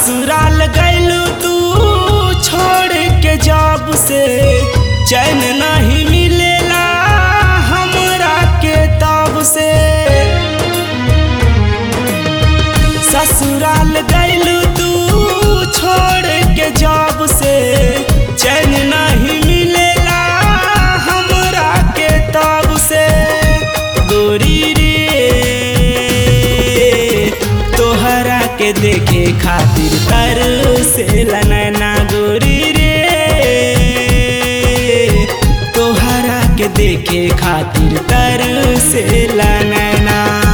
ससुराल गैलू तू छोड़ के जब से चैन नहीं मिलेला हमरा के तब से ससुराल गैलू तू छोड़ के जब से चैन नहीं मिलेला हमरा के तब से गोरी रे तोहरा के देखे खातिर तर से नैना गोरी रे तोहरा के देखे खातिर तर से नैना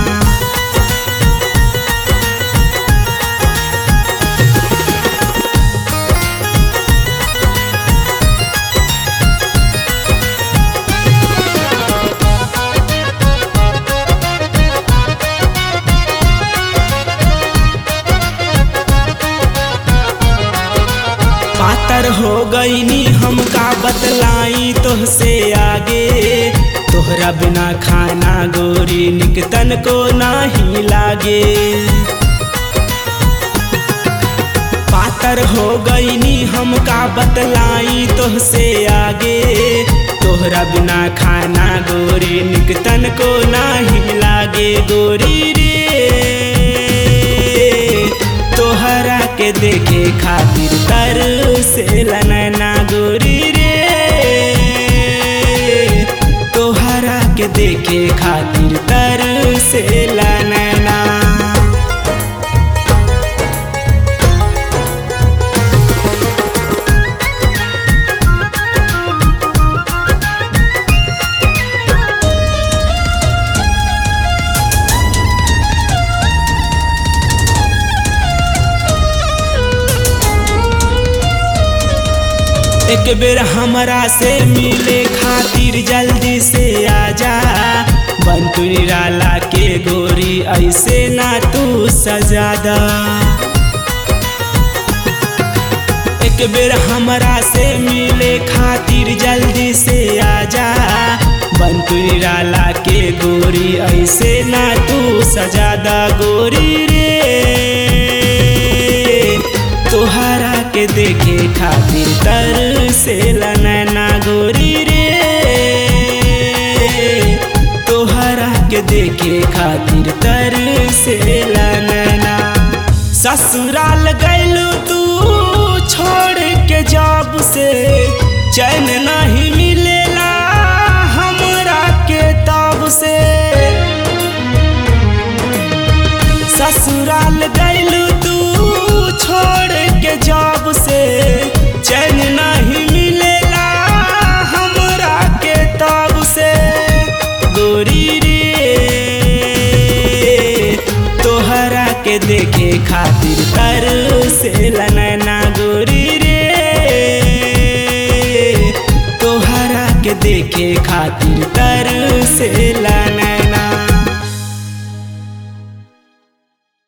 पातर हो गईनी हमका बतलाई तोहसे आगे तोहरा बिना खाना गोरी निकतन को नहीं लागे पातर हो गईनी हमका बतलाई तोहसे आगे तोहरा बिना खाना गोरी निकतन को नहीं लागे गोरी रे तोहरा के देखे खातिर तर से नैना गोरी रे तोहरा के देखे खातिर तर से नैना एक बेर हमरा से मिले खातिर जल्दी से आजा बंटू निराला के गोरी ऐसे ना तू सजादा एक बेर हमरा से मिले खातिर जल्दी से आजा बंटू निराला के गोरी ऐसे ना तू सजादा गोरी रे तोहरा के देखे खातिर तर से नैना गोरी रे तोहरा के देखे खातिर तर से नैना ससुराल गैलू तू छोड़ के जब से चैन नहीं मिलेला हमरा के तब से ससुराल गैलू तू छोड़ के जब से चैन नहीं मिलेला हमरा के तब से गोरी रे तोहरा के देखे खातिर तर से नैना गोरी रे तोहरा के देखे खातिर तर से नैना